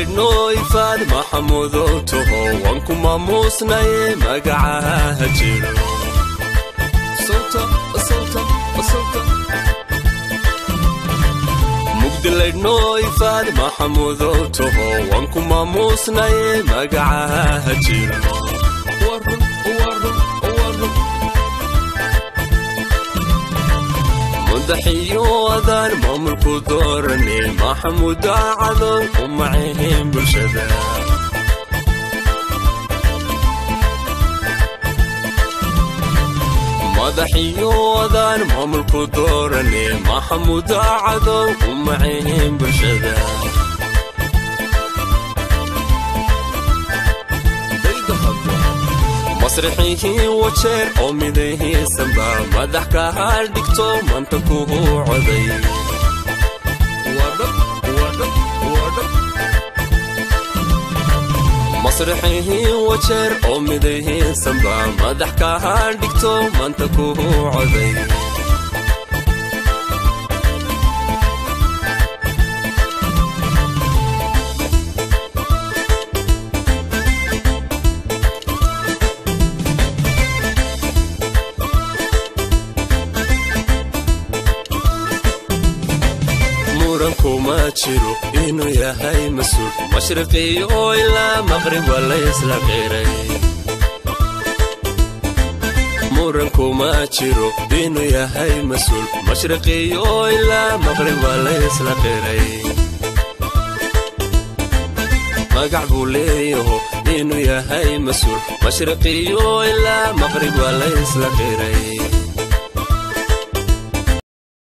mugdilaydhnooifaad maxamudow taho waan ku maamuusnaye magacaha jiro mugdilaydhnooifaad maxamudow taho waan ku maamuusnaye magacaha jiro madaxiyo adaan maamulku doorane maxamud daacado u macayn bulshada madaxiyo adaan maamulku doorane maxamud daacado u macayn bulshada masrixihii wajeer oo midayhiisanba madax ka haal dhigto manta kugu coday masrixihii wajeer oo midayhiisanba madax ka haal dhigto manta kugu coday kuma jiro inuu yahay mas-uul mashriqiyo ilaa maqrib waa laysla qiray muran kuma jiro inuu yahay mas-uul mashriqiyo ilaa maqrib waa laysla qiray magac buu leeyaho inuu yahay mas-uul mashriqiyo ilaa maqrib waa laysla qiray